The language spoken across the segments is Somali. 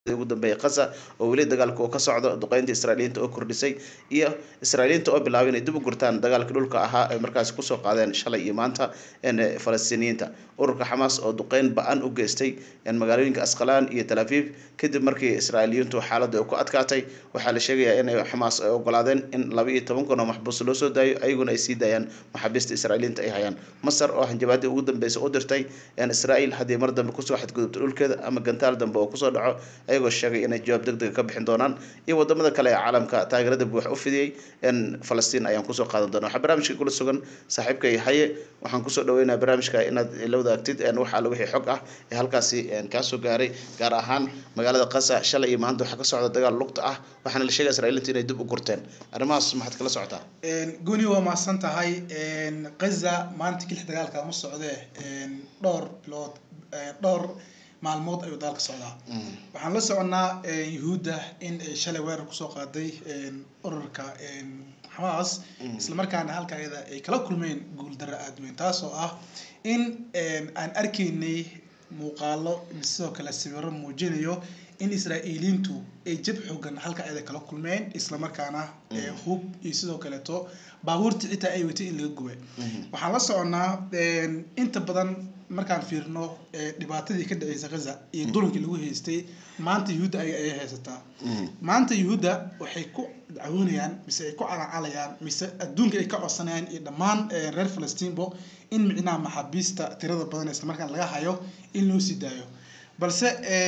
ugu dambeeya qasa oo weli dagaalka oo ka socdo duqeynta israa'iiliyiinta oo kordhisay iyo israa'iiliyiinta oo bilaabay inay dib u gurtaan dagaalka dhulka ahaa ay markaasi kusoo qaadeen shalay iyo maanta falastiiniyiinta ururka xamaas oo duqeyn ba-an u geystay magaalooyinka asqalaan iyo tel aviv kadib markii israa'iiliyiintu xaaladda ay ku adkaatay waxaa la sheegayaa in xamaas ay ogolaadeen in laba iyo toban kun oo maxbuus loo soo daayo ayaguna ay sii daayaan maxaabiista israa'iiliyiinta ay hayaan masar oo hanjabaadii ugu dambeysa u dirtay israa'iil haddii mar dambe kusoo xadgudubto dhulkeeda ama gantaal dambe oo kusoo dhaco ayagoo sheegay inay jawaab deg dega ka bixin doonaan iyo wadamada kale ee caalamka taageerada buux u fidiyey falastiin ayaan kusoo qaadan doona waxaa barnaamijka kula sugan saaxiibkay haye waxaan kusoo dhaweynaya barnaamijka inaad la wadaagtid wax alla wixii xog ah ee halkaasi kaasoo gaaray gaar ahaan magaalada qasa shalay iyo maanta waxaa ka socda dagaal lugta ah waxaana la sheegaya israa'iiliinta inay dib u gurteen arrimahaas maxaad kala socotaa goni waa mahadsan tahay gaza maanta kilix dagaalka ma socdee dhowr bilood dhowr maalmood ayuu dagaalka socdaa waxaan la soconaa yuhuudda in ay shalay weerar kusoo qaaday ururka xamaas islamarkaana halka ayada ay kala kulmeen guuldaro aada weyn taasoo ah in aan arkaynay muuqaalo sidoo kale sawiro muujinayo in israa'iiliintu ay jab xoogan halka ayada kala kulmeen islamarkaana hub iyo sidoo kaleeto baabuurta xitaa ay watay in laga gubay waxaan la soconaa inta badan markaan fiirno dhibaatadii ka dhaceysa gaza iyo dulankii lagu haystay maanta yuhuudda ay ayay haysataa maanta yuhuudda waxay ku dacwoonayaan mise ay ku calacalayaan mise adduunka ay ka codsanayaan iyo dhammaan reer falastiinbo in micnaha maxaabiista tirada badan islamarkaan laga hayo in loo sii daayo balse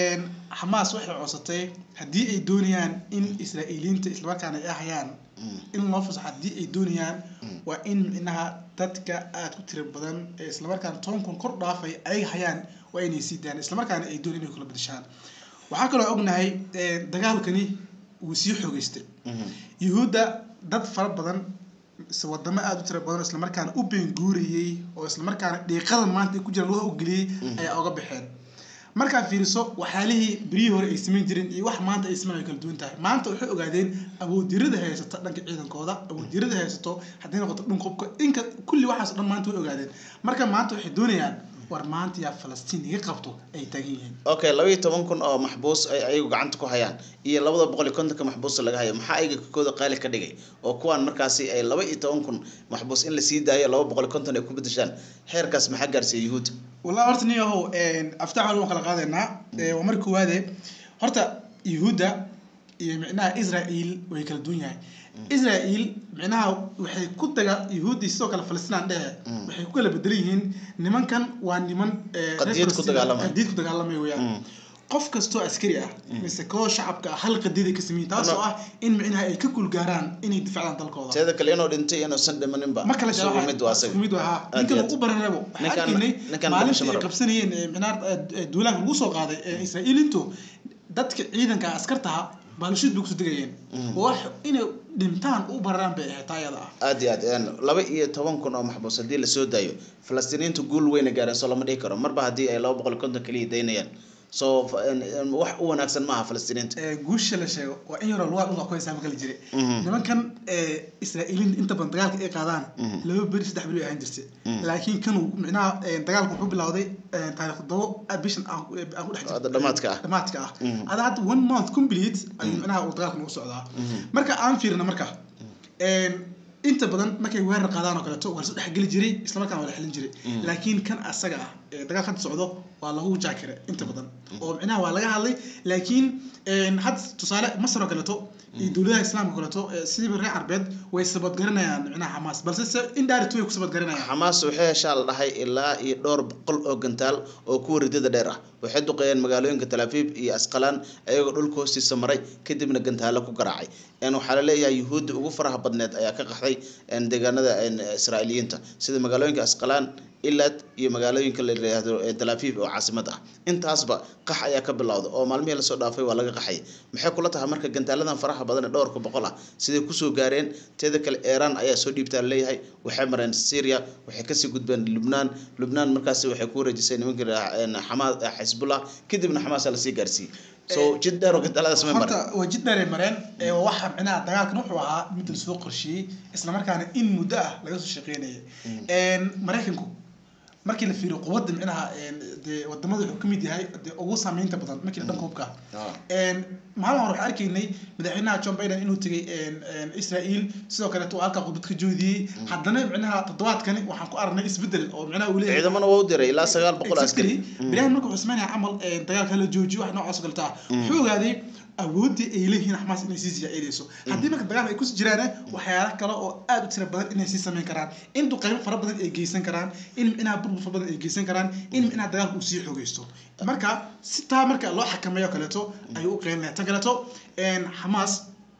xamaas waxay codsatay haddii ay doonayaan in israa'iiliyiinta islamarkaana ay hayaan in loo fasaxo haddii ay doonayaan waa in micnaha dadka aada ku tira badan ee islamarkaana toban kun kor dhaafay ay hayaan waa inay sii daayaan islamarkaana ay doonayaan inay kula badashaan waxaa kaloo ognahay dagaalkani wuu sii xoogeystay yuhuudda dad fara badan wadamo aada u tira badan oo islamarkaana u beenguurayey oo islamarkaana dhiiqada maanta ay ku jiraan lugaha u geliyey ayaa oga baxeen markaad fiiriso waxyaalihii beryihii hore ay samayn jireen iyo wax maanta ay sameyn ay kala duwan tahay maanta waxay ogaadeen awooddirada haysata dhanka ciidankooda awooddirada haysato hadday noqoto dhanka hubka inka kulli waxaas o dhan maanta way ogaadeen marka maanta waxay doonayaan war maanta yaa falastiin iga qabto ay taagan yihiin okay laba iyo toban kun oo maxbuus ay ayagu gacanta ku hayaan iyo labada boqol iyo kontonka maxbuusa laga hayo maxaa ayaga kakooda qaali ka dhigay oo kuwaan markaasi ay laba iyo toban kun maxbuus in lasii daayo laba boqol iyo konton ay ku bedeshaan heerkaas maxaa gaarsiiya yuhuudda wallahi horta nin yahow aftax waan kala qaadaynaa waa marka koowaade horta yuhuudda iyo micnaha israel way kala duwan yahay israel micnaha waxay ku daga yuhuuddi sidoo kale falistinaan dhehe waxay ku kala bedelan yihiin nimankan waa niman qadiyad ku dagaalamay qadiyad ku dagaalamay weyaan qof kastoo askari ah mise koo shacabka ah hal qadiyad ay ka sameeyeen taasoo ah in micnaha ay ka kulgaaraan inay difacdaan dalkooda teeda kale inuu dhintay inuusan dhimaninba ma kala isugu mid waa asaga mid waa ninkan ugu baranabo waxaa arkaynay maalintii ay qabsanayeen micnaha duulaanka lagu soo qaaday israa'iilintu dadka ciidanka askartaha baalashuud bay kusoo degayeen wax inay dhintaan u bararaan bay ahayd taayada ah aad iyo aad laba iyo toban kun oo maxbuus haddii lasoo daayo falastiiniyiintu guul weyna gaareen soo lama dhihi karo marba haddii ay laba boqol iyo konton kaliya daynayaan so wax u wanaagsan maaha falastiiniinta guusha la sheego waa in yaroo lugaa dhulka ku haysaa makala jire nimankan israa'iiliin inta badan dagaalka ay qaadaan laba beri saddex beri ahaan jirtay laakiin kan micnaha dagaalka wuxuu bilowday taarikh todobo bishan aan ku dhex jirto dhamaadka ah dhamaadka ah ada hadda one month complete ayuu micnaha uu dagaalka nagu socdaa marka aan fiirina marka inta badan markay weerar qaadaan oo kaleeto waa lasoo dhexgeli jiray islamarkaana waa la xelin jiray laakiin kan asaga ah ee dagaal hadda socdo waa lagu jaakire inta badan oo micnaha waa laga hadlay laakiin hadda tusaale masar oo kaleeto iyo dowladaha islaamka oo kaleeto sidiiba reer carbeed way sabadgaranayaan micnaha xamaas balse se indirect way ku sabadgaranayaan xamaas waxay heshaa la dhahay ilaa iyo dhowr boqol oo gantaal oo kuwa ridada dheer ah waxay duqeeyeen magaalooyinka talaafiib iyo asqalaan ayagoo dhulka hoostiisa maray kadibna gantaalo ku garaacay waxaa laleeyahay yuhuudda ugu faraha badneed ayaa ka qaxday deegaanada israa'iiliyiinta sida magaalooyinka asqalaan ilad iyo magaalooyinka la yiraahdo talaafiib oo caasimad ah intaasba qax ayaa ka bilowda oo maalmihii lasoo dhaafay waa laga qaxay maxay kula tahay marka gantaaladan faraha badan ee dhowrka boqol ah siday kusoo gaareen teeda kale iiraan ayaa soo dhiibtaa leeyahay waxay mareen syria waxay kasii gudbeen lubnaan lubnaan markaasi waxay ku wareejisay nimanka xamaas xisbullah kadibna xamaasa lasii gaarsiiyey so jid dheer oo gantaaladaas may mareen horta waa jid dheeray mareen waxa micnaha dagaalkan wuxuu ahaa mid lasoo qorsheeyey islamarkaana in muddo ah laga soo shaqeynayay maraykanku markii la fiiriyo quwadda micnaha een, dee wadamada wuxuu kamid yahay dee ugu saameynta badan markii la dhanka hubka Ah. Een, maalin hore waxaan arkaynay madaxweynaha john biden inuu tegay een, een, israel sidoo kaleeto uu halkaa khudbad ka joodiyey haddana micnaha toddobaadkani waxaan ku aragnay isbedel oo micnaha uu leeyahay ciidamana waa u diray ilaa sagaal boqol askari exactly beriyahan marka wuxuu sameynaya camal een, dagaalka la joojiyo wax noocaas oo kaleta ah wuxuu ogaaday awooddii ay leeyihiin xamaas inay sii ziyaaidayso haddii marka dagaal ay kusii jiraan waxyaala kale oo aad u tira badan inay sii sameyn karaan in duqeymo fara badan ay geysan karaan in micnaha burbur fara badan ay geysan karaan in micnaha dagaalka uu sii xoogeysto marka si taa marka loo xakameeyo kaleeto ayuu u qeynaya tan kaleeto een, xamaas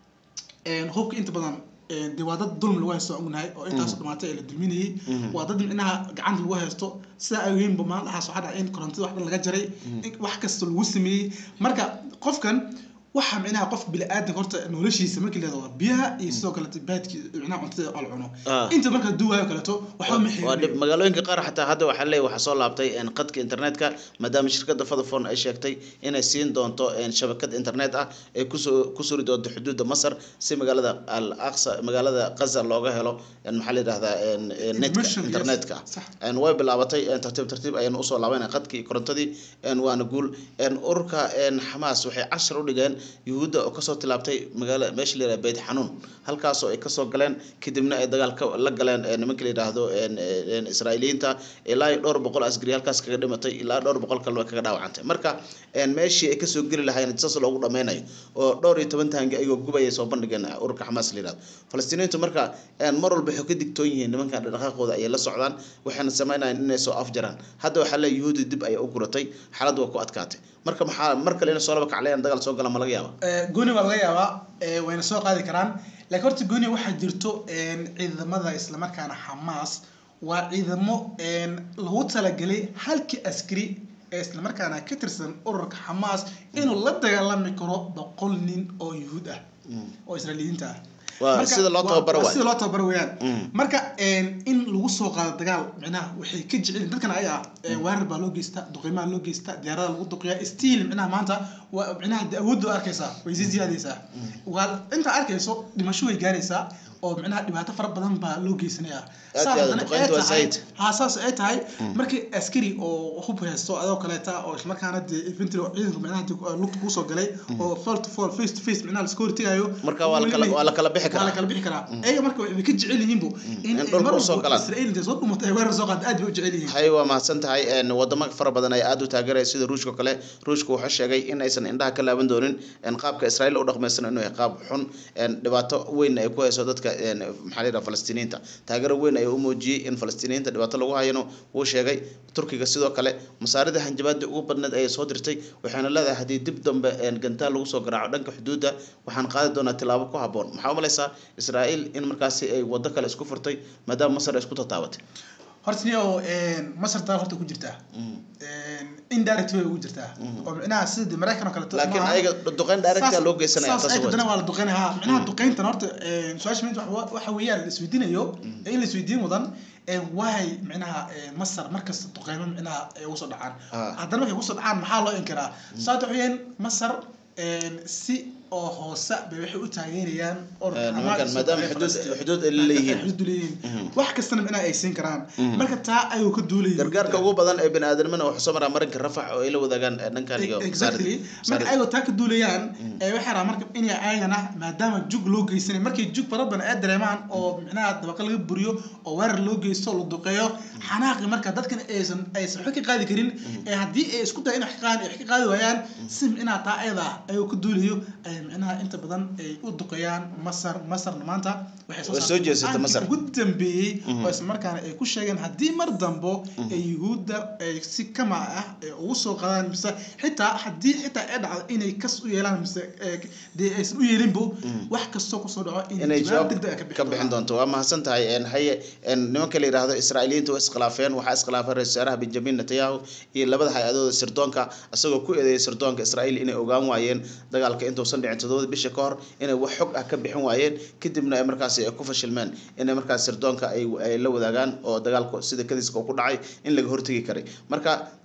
een, hubka inta badan een, dee waa dad dulmi lagu haysto aan ognahay oo intaasoo dhamaatay ee la dulminayay waa dad micnaha gacanta lagu haysto sidaa awgeynba maalin dhaxaas waxaa dhacay in korontada wax dhan laga jaray in wax kasta lagu sameeyey marka qofkan waxa micnaha qof bili-aadanka horta noloshiisa markii la yidhahdo waa biyaha iyo sidoo kaleeto baadki micnaha cuntada oo la cuno Ah. inta marka duwaayo kaleeto waxba ma waa xirin dhib magaalooyinka qaar xataa hadda waxaa leeyahay waxaa soo laabtay een, qadka internetka maadaama shirkadda vodafone ay sheegtay inay siin doonto een, shabakad internet ah ee kusoo ku suri doonto xuduudda masar si magaalada al aqsa magaalada gaza looga helo een, maxaa la yidhahdaa een, een, netka Information, yes. internetka Sax. een, way bilaabatay een, tartiib tartiib ayayna usoo laabanay qadkii korontadii een, waana guul een, ururka een, xamaas waxay cashar u dhigeen yuhuudda oo kasoo tilaabtay magaala meesha la yidhahda beyt xanuun halkaasoo ay kasoo galeen kadibna ay dagaal ka la galeen ee, nimanka la yidhaahdo een, een, israa'iiliyiinta ilaa iyo dhowr boqol askari halkaas kaga dhimatay ilaa dhowr boqol kaleba kaga dhaawacantay marka een, meeshii ay kasoo geli lahaayeen saas loogu dhameynayo oo dhowr iyo toban tahangi ayagoo gubaya soo bandhigeen ururka xamaas la yidhahdo falastiiniyiintu marka een, mar walba waxay ka digtoon yihiin nimanka dhaqaaqooda ayay la socdaan waxayna sameynayaan inay soo afjaraan hadda waxaa le yuhuudi dib ayay u guratay xaaladdu waa ku adkaatay marka maxaa mar kale inay soo laba kaclayaan dagaal soo gala ma laga yaaba Eh, gooni waa laga yaabaa eh, wayna soo qaadi karaan laakiin horta gooni waxaa jirto een, ciidamada islamarkaana xamaas waa ciidamo een, lagu talagelay halkii askari ee islamarkaana ka tirsan ururka xamaas inuu la dagaalami karo boqol nin oo yuhuud ah oo israailiyiinta ah Waa Marka, sida loo waa- tababaro waa waay. sida loo tababaro weeyaan Mm. marka een, in lagu soo qaado dagaal micnaha waxay ka jecel dadkan ayaga ah een, weerar baa loo geystaa duqeymaha loo geystaa diyaarada lagu duqiyaa stiil micnaha maanta waa micnaha de awoodda waa arkaysaa way sii ziyaadaysaa waa inta arkayso dhimasho way gaaraysaa oo micnaha dhibaato fara badan baa loo geysanaya Aad Saas iyo aad, haddana duqeyntu ay waa tahay- zaid. haa saas ay tahay markii askari oo hub haysto adoo kaleeta oo islamarkaana dee infantry oo ciidanka micnaha dee, uh, lugta kusoo galay oo fall to fall face to face micnaha laska hortegayo Marka waa la kala- waa la kala bixi karaa. waa la kala bixi karaa ayaga marka waxay ka jecel yihiinbu In ay dhulka mar usoo walba galaan. Israel intay soo dhumato ay weerar soo qaado aad bay u jecel yihiin hay waa mahadsan tahay een, wadamo fara badan ayaa aada u taageeraya sida ruushka oo kale ruushka wuxuu sheegay in aysan indhaha ka laaban doonin een, qaabka israa'iil u dhaqmaysan inuu yahay qaab xun een, dhibaato weyn ay ku hayso dadka een, maxaa la yidhaha falastiiniyiinta taageero weyn ayuu u muujiyey in falastiiniyiinta dhibaato lagu hayano wuu sheegay turkiga sidoo kale masaarida hanjabaadii ugu badneed ayay soo dirtay waxayna leedahay haddii dib dambe een, gantaal lagu soo garaaco dhanka xuduudda waxaan qaadi doonaa tilaabo ku habboon maxaa u malaysaa israa'iil in markaasi ay waddo kale isku furtay maadaama masar ay isku tataabatay horta niyo masar dagaal horta ku jirtaa indirect way ugu jirtaa oo micnaha sida maraykan oo kaleeto laakiin maaha. ayaga duqeyn direct loo geysanaya saas taas ayaga waa dana waa la duqeynaya ha micnaha duqeyntan horta een, su-aasha mid waxa- waxa weeyaan la isweydiinayo ee in la isweydiin mudan een, waay micnaha een, masar markasta duqeymo micnaha ay ugu soo dhacaan Ah. haddana markay ugu soo dhacaan maxaa loo inkiraa sababta waxa weeyaan masar een, si oo hoose bay waxay u taageerayaan ururka Een, Hamas nimankan iyo maadaama Israel xuduud Palestine. xuduud ay leeyihiin xuduud leeyihiin Mhm. wax kastana micnaha ay siin karaan Mhm. marka taa ayuu ka duulayay gargaarka ugu badan ee bini aadamana wuxuu soo maraa marinka rafax oo ay la wadaagaan eh, dhankan iyo exactly Masaarid. marka ayagoo taa ka duulayaan ee waxay rabaan marka inay ayagana maadaama jug loo geysanay markay jug fara badan ay dareemaan oo micnaha dabaqa laga buriyo oo weerar loo geysto la duqeeyo xanaaqi marka dadkan aysan aysan waxba ka qaadi karin ee haddii ay isku dayan wax ka qaadi wax ka qaadi waayaan si micnaha taa ayada ah ayuu ka duulayo ay micnaha inta badan ay u duqeeyaan masar masarna maanta waxay Way soo saartay jeesatay go-aankii Masar. ugu dambeeyey Mhm. oo isla markaana ay ku sheegeen haddii mar dambo ay yuhuudda ay si kama ah ay ugu soo qaadaan mise xitaa haddii xitaa ay dhacdo inay kas u yeelaan mise eh, dee aysan u yeelinbo wax kastoo kusoo dhaco inay jawaab degdeg ah ka bixin doonto waa mahadsan tahay een, haye een, nimanka la yidhaahdo israa'iiliyiinta waa iskhilaafeen waxaa iskhilaafay ra-iisul wasaaraha benjamin netanyahu iyo labada hay-adooda sirdoonka isagoo ku eedeeyay sirdoonka israa'iil inay ogaan waayeen dagaalka intuusan dhicin toddobada bisha ka hor inay wax xog ah ka bixin waayeen kadibna ay markaasi ay ku fashilmeen inay markaas sirdoonka ay ay la wadaagaan oo dagaalku sida kadiska uu ku dhacay in laga hortegi karay marka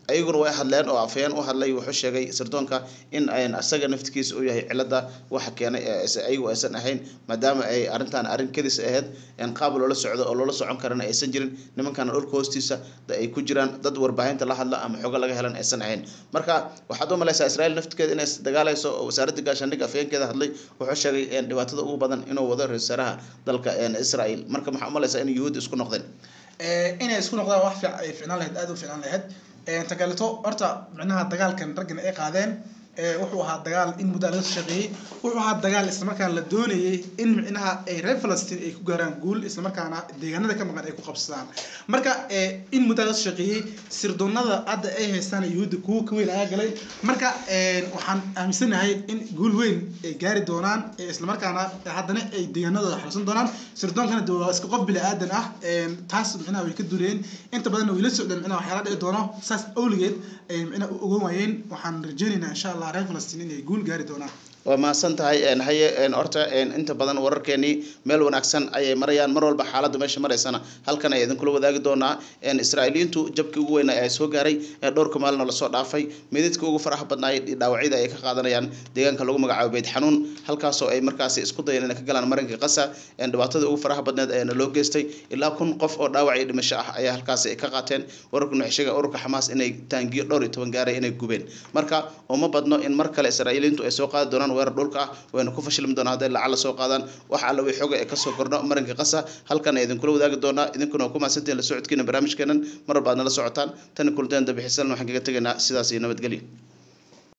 ayaguna way hadleen oo afayeen u hadlay wuxuu sheegay sirdoonka in ayn asaga naftigiisa uu yahay cilada waxa keenay ee is- ayagu aysan ahayn maadaama ay arrintan arrin kadis ahayd in qaab loola socdo oo loola socon karana aysan jirin nimankana dhulka hoostiisa da- ay ku jiraan dad warbaahinta la hadla ama xogo laga helan aysan ahayn marka waxaad u malaysaa israel naftigeeda inay dagaalayso oo wasaaradda gaashaandhigga afayeenkeeda hadlay wuxuu sheegay in dhibaatada ugu badan inuu wado ra-iisul wasaaraha dalka een, israel marka maxaa u malaysaa in yuhuud isku noqdeen Eh, inay isku noqdaan wax fiic- ay ficnaan lahayd aad u ficnaan lahayd Eh, ta kaleeto horta micnaha dagaalkan raggan ay qaadeen eh, wuxuu ahaa dagaal in muddo laga soo shaqeeyey wuxuu ahaa dagaal islamarkaana la doonayay in micnaha ay reer falastiin ay ku gaaraan guul islamarkaana deegaanada ka maqan ay ku qabsadaan marka eh, in muddo laga soo shaqeeyey sirdoonada hadda ay haystaan yuhuudda kuwa ka weyn ayaa galay marka eh, waxaan aaminsanahay in guul weyn ay gaari doonaan eh, islamarkaana haddana ay deegaanadooda xalsan doonaan sirdoonkana de waa iska qof bili aadan ah een, taas micnaha way ka dureen inta badanna way la socdeen micnaha waxyaala dhici doono saas awligeed ay micnaha u ogan waayeen waxaan rajaynaynaa insha allah reer falastiin inay guul gaari doonaan waa mahadsan tahay een, haye een, horta een, inta badan wararkeenii meel wanaagsan ayay marayaan mar walba xaaladda meesha maraysana halkan ay idinkula wadaagi doonaa een, israa'iiliyiintu jabkii ugu weynaa ee soo gaaray ee dhowrka maalina lasoo dhaafay mididka ugu faraha badnaay dhaawacyada ay ka qaadanayaan deegaanka lagu magacaabo beyt xanuun halkaasoo ay markaasi isku dayeen inay ka galaan marinka qasa een, dhibaatada ugu faraha badneed ayaana loo geystay ilaa kun qof oo dhaawac iyo dhimasho ah ayaa halkaasi ka qaateen wararkuna waxay sheegaya ururka xamaas inay taangiyo dhowr iyo toban gaaray inay gubeen marka uma badno in mar kale israa'iiliyiintu ay soo qaadi doonaan weerar dhulka ah wayna ku fashilmi doonaa hadday lacala soo qaadaan wax alla way xoga ee kasoo kordho marinka qasa halkan ay idinkula wadaagi doonaa idinkuna waa ku mahadsantihiin la socodkiina barnaamijkeenan mar walba aad nala socotaan tani kulteen dambe xiisan waxaan kaga tegaynaa sidaas iyo nabadgelyo